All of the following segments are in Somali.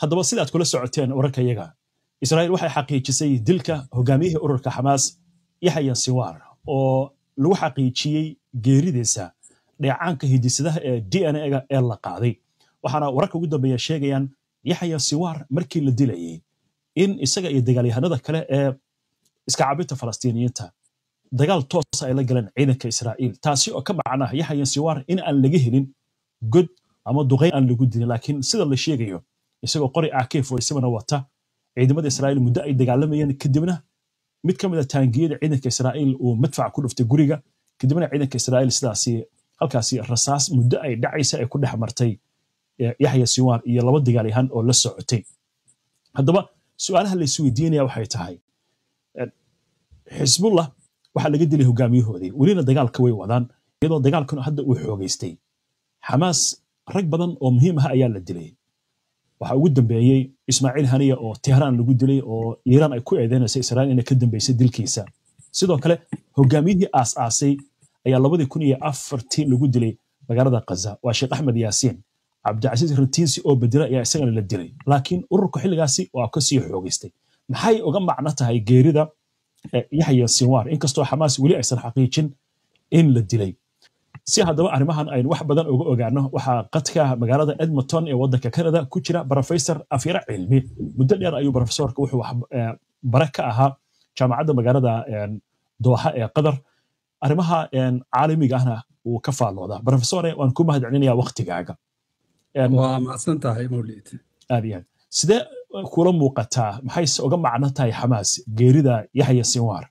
haddaba sida aad kula socoteen wararka yaga israa'iil waxay xaqiijisay dilka hogaamiyihii ururka xamaas yaxya siwaar oo lagu xaqiijiyey geeridiisa dheecaanka hidisadaha ee d n a-ga ee la qaaday waxaana wararka ugu dambeeya sheegayaan yaxya siwaar markii la dilayey in isaga iyo dagaalyahanada kale ee iska cabinta falastiiniyiinta dagaal toos ay la galeen ciidanka israa'iil taasi oo ka macnaa yaxya siwaar in aan laga helin god ama duqayn aan lagu dilin laakiin sida la sheegayo isagoo qori ak forty-seven wata ciidamada israa'iil muddo ay dagaalamayeen kadibna mid ka mid a taangiyada ciidanka israa'iil uu madfac ku dhuftay guriga kadibna ciidanka israa'iil sidaasi halkaasi rasaas muddo ay dhacaysa ay ku dhex martay yaxya siwaar iyo laba dagaalyahan oo la socotay haddaba su-aalaha la isweydiinaya waxay tahay xisbullah waxaa laga dilay hogaamiyahoodii welina dagaalka way wadaan iyadoo dagaalkan hadda uu xoogaystay xamaas rag badan oo muhiim ah ayaa la dilay waxaa ugu dambeeyey ismaaciil haniya oo tehraan lagu dilay oo iiraan ay ku eedeynaysa israa'iil inay ka dambeysay dilkiisa sidoo kale hogaamiyihii aas-aasay ayaa labadii kun iyo afartii lagu dilay magaalada kaza waa sheekh axmed yaasiin cabdicasiis ratiinsi oo bedela ayaa isagana la dilay laakiin ururka xilligaasi waa kasii xoogaystay maxay uga macno tahay geerida yaxya sinwaar inkastoo xamaas weli aysan xaqiijin in la dilay si haddaba arrimahan aynu wax badan uga ogaano waxaa qadka magaalada edmonton ee waddanka canada ku jira professor afyara cilmi muddo dheer ayuu professorka wuxuu bare ka ahaa jaamacadda magaalada dooxa ee qatar arrimaha caalamiga ahna wuu ka faalloodaa professore waan ku mahadcelinayaa waktigaaga waa macsan tahay mawlid aad iyo aad sidee kula muuqataa maxayse uga macno tahay xamaas geerida yaxya sinwaar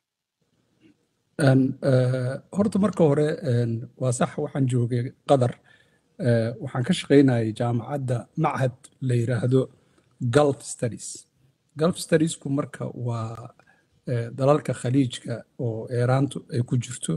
horta marka hore waa sax waxaan joogay qatar waxaan ka shaqaynayay jaamacadda machad la yiraahdo gulf studies gulf studiesku marka waa dalalka khaliijka oo eeraantu ay ku jirto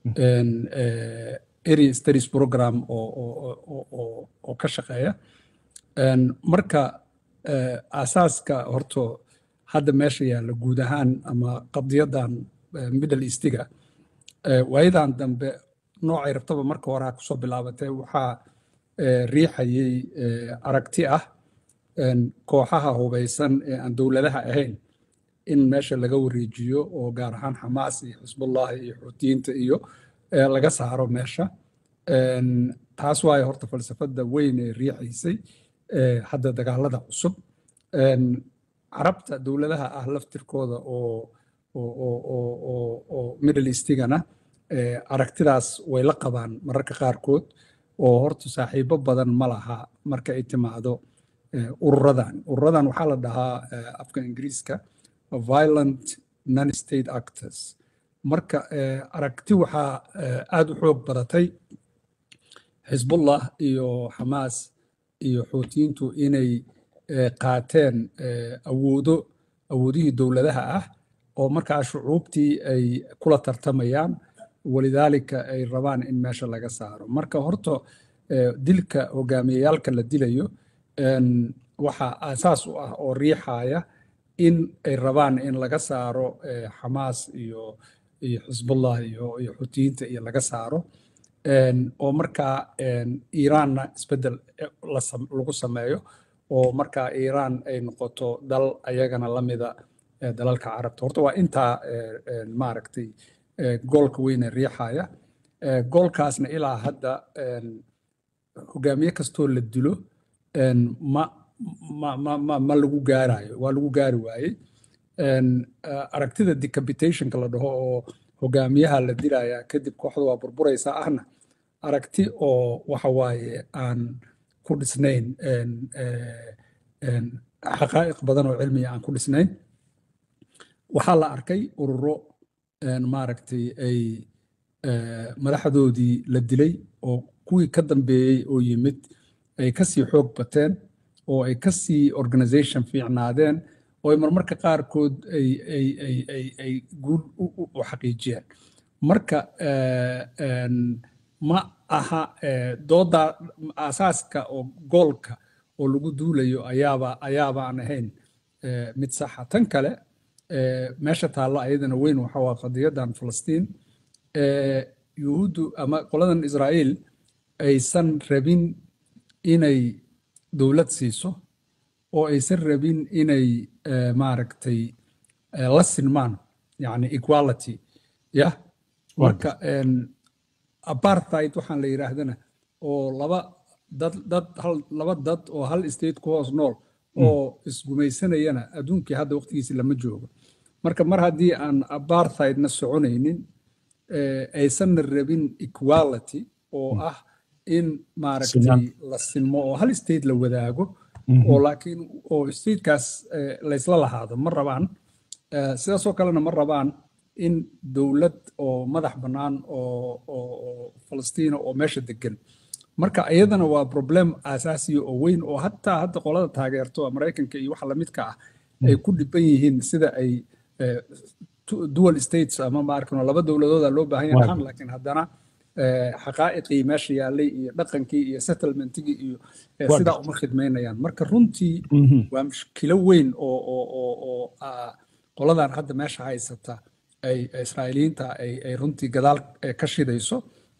area studies program oo ka shaqeeya marka asaaska horto hadda meesha yaalla guud ahaan ama qadiyadan middle eastiga waayadan dambe noocay rabtaba marka horaa kusoo bilaabatay waxaa riixayay aragti ah kooxaha hubaysan ee aan dowladaha ahayn in meesha laga wareejiyo oo gaar ahaan xamaas iyo xisbullahi iyo xuutiyiinta iyo laga saaro meesha taas waayo horta falsafada weyn ee riixaysay hadda dagaalada cusub carabta dowladaha ah laftirkooda oo oo middle eastigana aragtidaas way la qabaan mararka qaarkood oo horta saaxiibo badan ma laha marka ay timaado ururadan ururadan waxaa la dhahaa afka ingiriiska violent non state actors marka aragti waxaa aada u xoog badatay xisbullah iyo xamaas iyo xuutiyiintu inay qaateen awoodo awoodihii dowladaha ah oo markaa shucuubtii ay kula tartamayaan walidaalika ay rabaan in meesha laga saaro marka horta dilka hogaamiyayaalka la dilayo waxaa aasaas u ah oo riixaya in ay rabaan in laga saaro xamaas iyo iyo xisbullah iyo iyo xutiyiinta iyo laga saaro oo markaa iiraanna isbeddel lagu sameeyo oo markaa iiraan ay noqoto dal ayagana lamida dalalka carabta horta waa intaa maaragtay goolka weyne riixaya goolkaasna ilaa hadda hogaamiye kastoo la dilo ma ma ma ma ma lagu gaarayo waa lagu gaari waayey aragtida decapitationka la dhaho oo hogaamiyaha la dilaya kadib kooxda waa burburaysaa ahna aragti oo waxa waaye aan ku dhisnayn xaqaa'iq badan oo cilmiya aan ku dhisnayn waxaa la arkay ururo maaragtay ay madaxdoodii la dilay oo kuwii ka dambeeyey oo yimid ay kasii xoog bateen oo ay kasii organization fiicnaadeen oo ay marmarka qaarkood ay guul u xaqiijiyeen marka ma aha dooda asaaska oo goolka oo lagu duulayo ayaaba ayaaba aan ahayn mid saxa tan kale meesha taallo ayadana weyn waxa waa qadiyadan falastiin yuhuuddu ama qoladan israa'iil aysan rabin inay dowlad siiso oo aysan rabin inay maaragtay la sinmaan yani equality yah marka apartheid waxaan la yidhaahdana oo laba dad dad hal laba dad oo hal state ku hoos nool oo isgumaysanayana adduunkii hadda waqtigiisi lama joogo marka mar haddii aan apartheidna soconaynin aysanna rabin equality oo ah in maaragtay la sinmo oo hal state la wadaago oo laakiin oo statekaas laysla lahaado ma rabaan sidaasoo kalena ma rabaan in dowlad oo madax bannaan oo falastiina oo meesha degan marka iyadana waa problem asaasiya oo weyn oo hataa hadda qolada taageerto maraykanka iyo waxa lamidka ah ay ku dhiban yihiin sida ay dual states ama maarkano laba dowladooda loo baahan yahay dhahan laakiin haddana xaqaa'iqii meesha yaallay iyo dhaqankii iyo settlementigii iyo sidaa uma khidmaynayaan marka runtii waa mushkilo weyn oo oo oo oo qoladan hadda meesha haysata ay israa'iiliyiinta ay ay runtii gadaal ka shidayso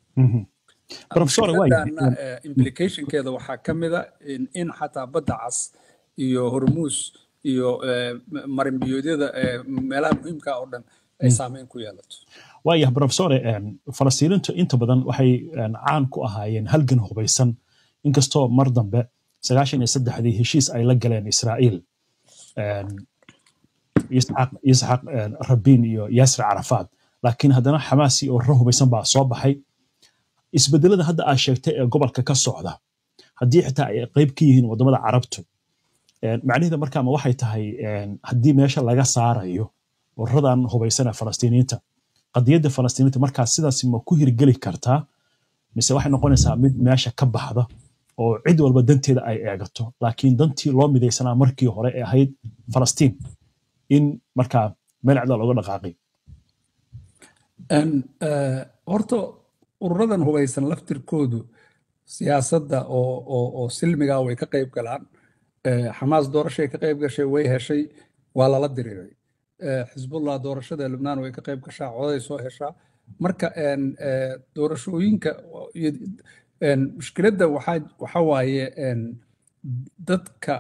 implicationkeeda waxaa ka mida in xataa badda cas iyo hormuus iyo marinbiyoodyada meelaha muhiimka oo dhan ay saameyn ku yeelato waayah profesore falastiiniintu inta badan waxay caan ku ahaayeen halgan hubaysan inkastoo mar dambe sagaashan iyo saddexdii heshiis ay la galeen israa'iil isxaq rabiin iyo yaasir carafaad laakiin haddana xamaasi oo rar hubaysan baa soo baxay isbedelada hadda aad sheegtay ee gobolka ka socda haddii xitaa ay qayb ka yihiin waddamada carabtu macnaheeda markaama waxay tahay haddii meesha laga saarayo ururadan hubaysana falastiiniinta qadiyadda falastiiniinta markaas sidaas ma ku hirgeli kartaa mise waxay noqonaysaa mid meesha ka baxda oo cid walba danteeda ay eegato laakiin dantii loo midaysanaa markii hore ee ahayd falastiin in markaa meel cida looga dhaqaaqay horta ururadan hubaysan laftirkoodu siyaasadda oo oo oo silmigaa way ka qayb galaan xamaas doorashay ka qayb gashay way heshay waa lala diriiray xisbullah doorashada lubnaan way ka qayb gashaa coday soo heshaa marka doorashooyinka mushkiladda waxaa waxa waaye dadka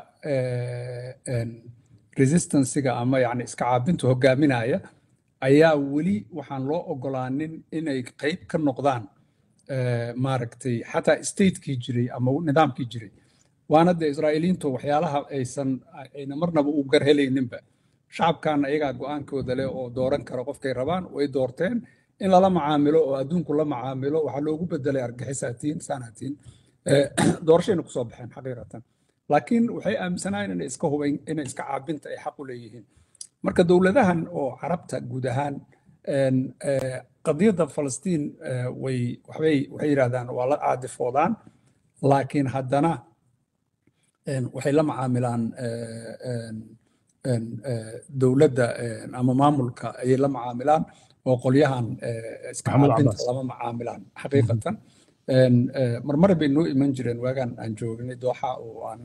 resistansiga ama yani iska caabinta hogaaminaya ayaa weli waxaan loo ogolaanin inay qayb ka noqdaan maaragtay xataa statekii jiray ama nidaamkii jiray waana dee israa'iiliintu waxyaalaha aysan ayna marnaba u gar helayninba shacabkan ayagaa go'aankooda leh oo dooran kara qofkay rabaan way doorteen in lala macaamilo oo adduunku la macaamilo waxaa loogu bedelay argixisaatiin saanatiin doorashayna kusoo baxeen xaqiiqatan laakiin waxay aaminsanaayeen inay iska hubayn inay iska caabinta ay xaq u leeyihiin marka dowladahan oo carabta guud ahaan qadiyadda falastiin way waxbay waxay yidhahdaan waa la caadifoodaan laakiin haddana waxay la macaamilaan dowladda ama maamulka ayay la macaamilaan oo qolyahan iska caabinta lama macaamilaan xaqiiqatan marmar bay noo iman jireen waagaan aan joognay dooxa oo aan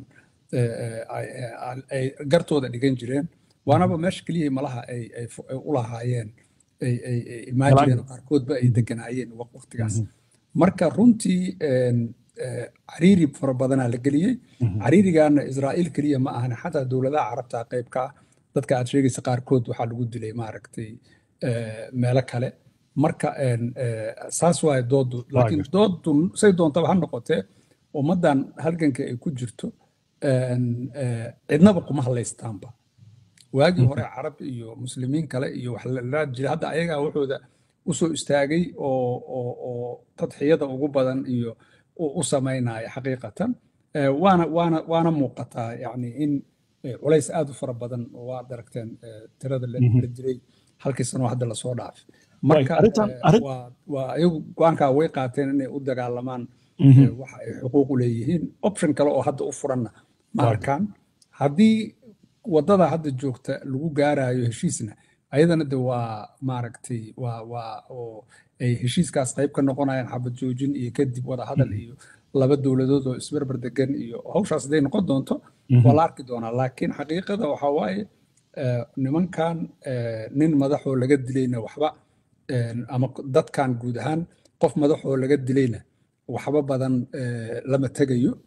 ay gartooda dhigan jireen waanaba meesha keliya malaha ay u lahaayeen ay imaan jireen qaarkoodba ay deganaayeen waqtigaas marka runtii cariiri fara badanaa la geliyey cariirigaana israa'iil keliya ma ahana xataa dowladaha carabta qaybka ah dadka aad sheegaysa qaarkood waxaa lagu dilay maaragtay meelo kale marka saas waaye doodu laakiin doodu say doontaba ha noqotee ummaddan halganka ay ku jirto cidnaba kuma hadlaystaanba waagii hore carab iyo muslimiin kale iyo wax la jira hadda ayagaa wuxooda usoo istaagay oo oo oo tadxiyada ugu badan iyo u samaynaya xaqiiqatan waana waana waana muuqataa yani in culays aad u fara badan waad aragteen tirada la diray halkii sanoo hadda lasoo dhaafay marka waa iyagu go-aankaa way qaateen inay u dagaalamaan waxa ay xuquuq u leeyihiin option kale oo hadda u furanna ma arkaan haddii waddada hadda joogta lagu gaarayo heshiisna ayadana de waa maaragtay waa waa oo ay heshiiskaas qayb ka noqonayaan xabad joojin iyo kadib wada hadal iyo laba dowladood oo isberber degan iyo hawshaas hadday noqon doonto waa la arki doonaa laakiin xaqiiqada waxaa waaye nimankan nin madaxoo laga dilayna waxba ama dadkan guud ahaan qof madaxoo laga dilayna waxba badan lama tegayo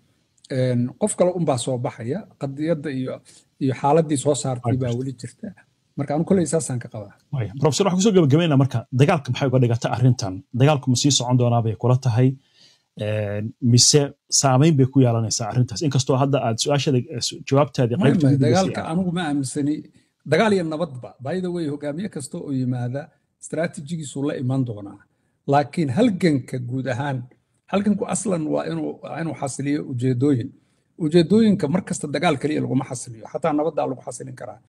qof kale unbaa soo baxaya qadiyadda iyo iyo xaaladii soo saartay baa weli jirta marka anu koley saasaan ka qabaa profesor waxaan kusoo gabagabaynaa marka dagaalka maxay uga dhigata arrintan dagaalku ma sii socon doonaa bay kula tahay mise saamayn bay ku yeelanaysaa arrintaas inkastoo hadda aad su-aashada jawaabtaadii dagaalka anigu ma aaminsani dagaal iyo nabadba bayda wey hogaamiye kasta oo yimaada istaraatiijigiisuu la iman doonaa laakiin halganka guud ahaan halganku aslan waa inuu xasiliyo ujeedooyin ujeedooyinka mar kasta dagaal keliya laguma xasiliyo xataa nabaddaa lagu xasilin karaa